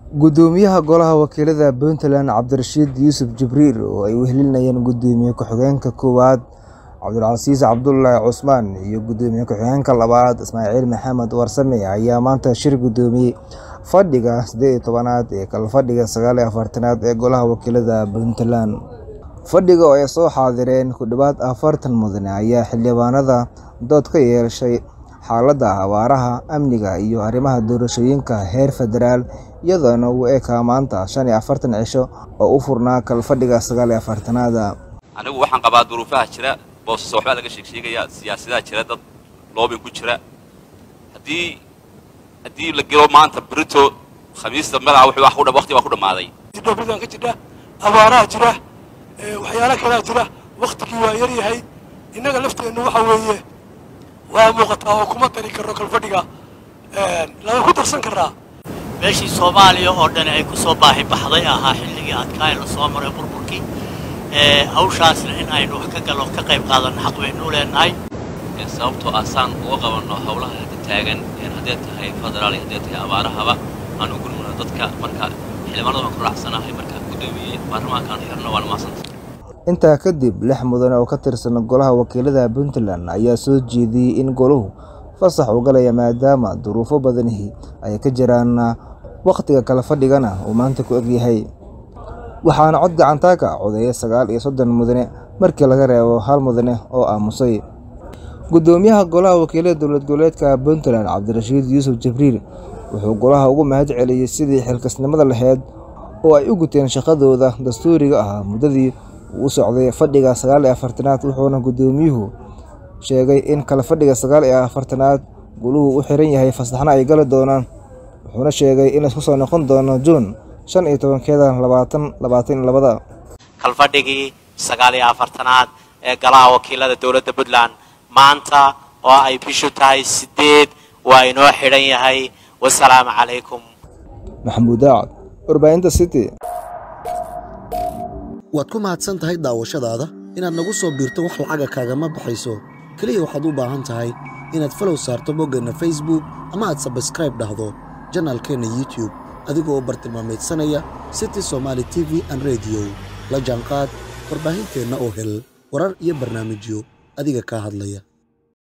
Gudoomiyaha Golaha Wakiilada Puntland Cabdirashiid Yuusuf Jibriil oo ay wehelinayaan Gudoomiye ku-xigeenka koowaad Cabdulcasiis Cabdullaahi Cusmaan iyo Gudoomiye ku-xigeenka labaad Ismaaciil Maxamed Warsame ayaa maanta shir gudoomiyay fadhiga sideed iyo tobanaad ee Kalfadhiga sagaal iyo afartanaad ee Golaha Wakiilada Puntland. Fadhiga oo ay soo xaadireen ku dhawaad afartan mudane ayaa xildhibaanada dood ka yeeshay xaaladda abaaraha, amniga iyo arrimaha doorashooyinka heer federaal iyadoona u ekaa maanta shan iyo afartan cisho oo u furnaa Kalfadhiga sagaal iyo afartanaad. anigu waxaan qabaa duruufaha jira boosasa waxbaa laga sheegsheegayaa siyaasadaha jira dad loobin ku jira haddii haddii la gelo maanta brito khamiista madaxa wuxuu wax ku dha waqti baa ku dhammaaday dowladan ka jira abaaraha jira waxyaalo kalaa jira waktigii waa yar yahay innaga lafteennu waxa weeye waa muuqataa oo kuma dari karno kalfadhiga lama ku darsan karaa meeshii soomaaliya oo dhan ay ku soo baahi baxday ahaa xilligii adkaa ee lasoo maray burburkii hawshaasna in aynu wax ka galo ka qayb qaadanno xaq baynu u leenahay sababtoo ah saan uga qabanno howlaha hadda taagan haddee tahay federaal iyo haddee tahay abaarahaba aan ugu nuna dadka marka xildhibaanada waan ku raacsanahay marka guddoomiye baarlamaankaan xirno waan mahadsanta Intaa kadib, lix mudane oo ka tirsan Golaha Wakiilada Puntland ayaa soo jeediyay in goluhu fasax u galaya maadaama duruufo badani ay ka jiraan waqtiga Kalfadhigana uu maanta ku eg yahay. Waxaana cod gacantaaga codeeyay sagaal iyo soddon mudane markii laga reebo hal mudane oo aamusay. Gudoomiyaha Golaha Wakiilada Dowlad Goboleedka Puntland Cabdirashiid Yuusuf Jibriil wuxuu golaha uga mahadceliyay sidii xilkasnimada lahayd oo ay u guteen shaqadooda dastuuriga ah muddadii uu socday fadhiga sagaal iyo afartanaad wuxuuna gudoomiyuhu sheegay in Kalfadhiga sagaal iyo afartanaad goluhu u xiran yahay fasaxna ay gali doonaan wuxuuna sheegay in la isku soo noqon doono Juun shan iyo tobankeeda labaatan labaatan iyo labada kalfadhigii sagaal iyo afartanaad ee golaha wakiilada dowladda puntland maanta oo ay bishu tahay sideed waa inoo xidhan yahay wasalaamu calaykum Maxamuud Daacad warbaahinta City waad ku mahadsan tahay daawashadaada inaad nagu soo biirto wax lacaga kaagama baxayso keliya waxaad u baahan tahay inaad falow saarto boggeenna facebook ama aad sabskraib dhahdo janaalkeenna youtube adigoo bartilmaamaydsanaya city somaali t v an rediyo la jaanqaad warbaahinteenna oo hel warar iyo barnaamijyo adiga kaa hadlaya